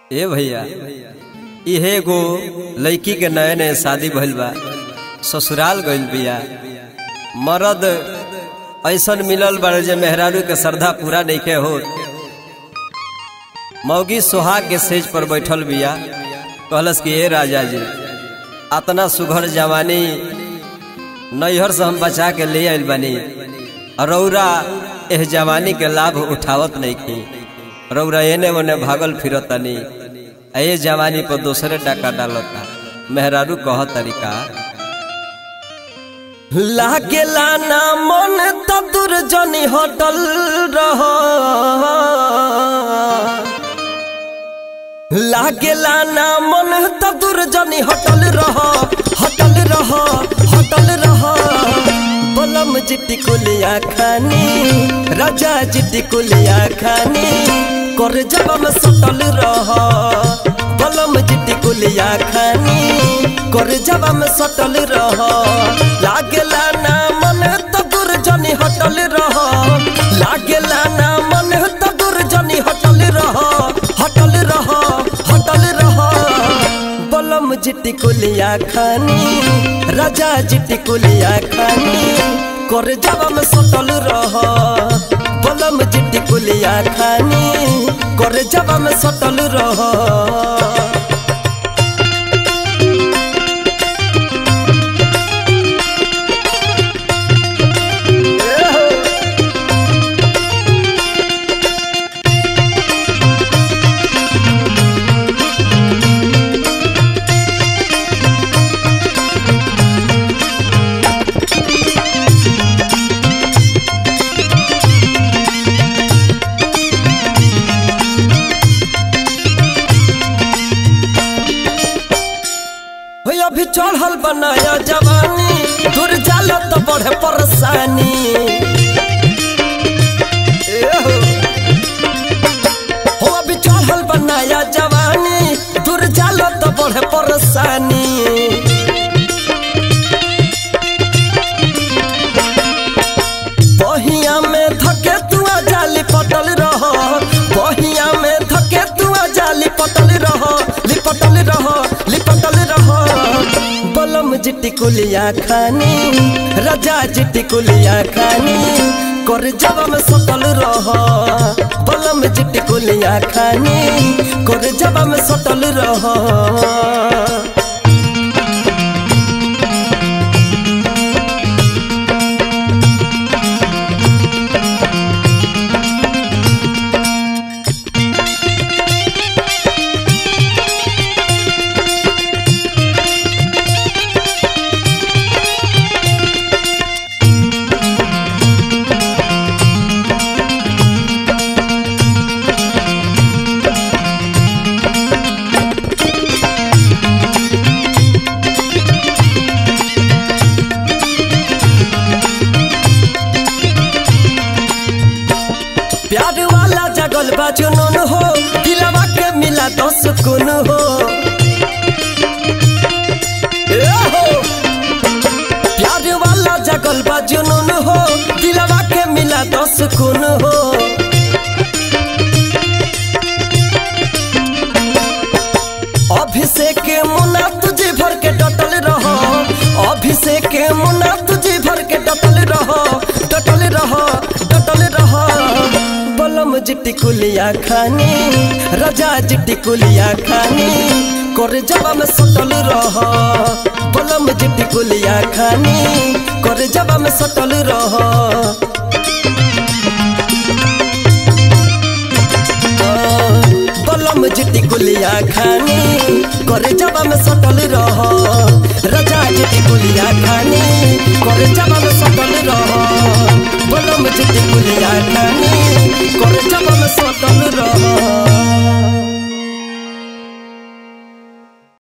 ए भैया इहे एगो लड़की के नए नए शादी भइल बा ससुराल गइल बिया मर्द ऐसन मिलल बाड़े जे मेहरारू के श्रद्धा पूरा नइखे होत मौगी सुहाग के सेज पर बैठल बिया कहलस कि ए राजा जी अतना सुघर जवानी नैहर से हम बचा के ले आइल बानी रौरा एह जवानी के लाभ उठावत नहीं की रौरा एने ओने भागल फिरत तनी ए जवानी पर दूसरे डाका डालता मेहरारू कह तरीका लागेला ना मन तदुर जनी होटल रह लागेला ना मन तदुर जनी होटल रह होटल रह होटल रह बलम जिट्टी कुलिया खानी राजा जिट्टी कुलिया खानी कर जब में सटल रह बलम जिट्टी कुलिया खानी कर जब में सटल रह लागेला ना मन तदुर जनी होटल रह लागेला ना मन तदुर जनी होटल रह होटल रह होटल रह बलम जिट्टी कुलिया खानी राजा जिट्टी कुलिया खानी कर जब में सटल रह बलम जिट्टी कुलिया खानी कर जब में सटल रह हो अभी चढ़ल बनाया जवानी दूर जाला तो बढ़े परेशानी ए हो। हो अभी चढ़ल बनाया जवानी दूर जाला तो बढ़े परेशानी बहिया में धके तुआ जाली पटल रह बहिया में धके तुआ जाली पटल रह लिपटल रह लिपटल रह बलम जिट्टी कुलिया खानी राजा जिट्टी कुलिया खानी कर जब में सटल रह बलम जिट्टी कुलिया खानी कर जब में सटल रह प्यार वाला जगल बा जुनून हो दिलवा के मिला तो सुकून हो ए हो प्यार वाला जगल बा जुनून हो दिलवा के मिला तो सुकून हो अभिषेक मुना तुझे भर के डटल रहो अभिषेक मुना तुझे भर के डटल रहो डटल रहो डटल रहो बलम जिट्टी कुलिया खानी राजा जिट्टी कुलिया खानी कर जब में सटल रह बलम जिट्टी कुलिया खानी कर जब में सटल रह बलम जिट्टी कुलिया खानी करे जब में सटल रह राजा जिट्टी कुलिया खानी करे जब में सटल रह बलम जिट्टी कुलिया खानी करे जब में सटल रह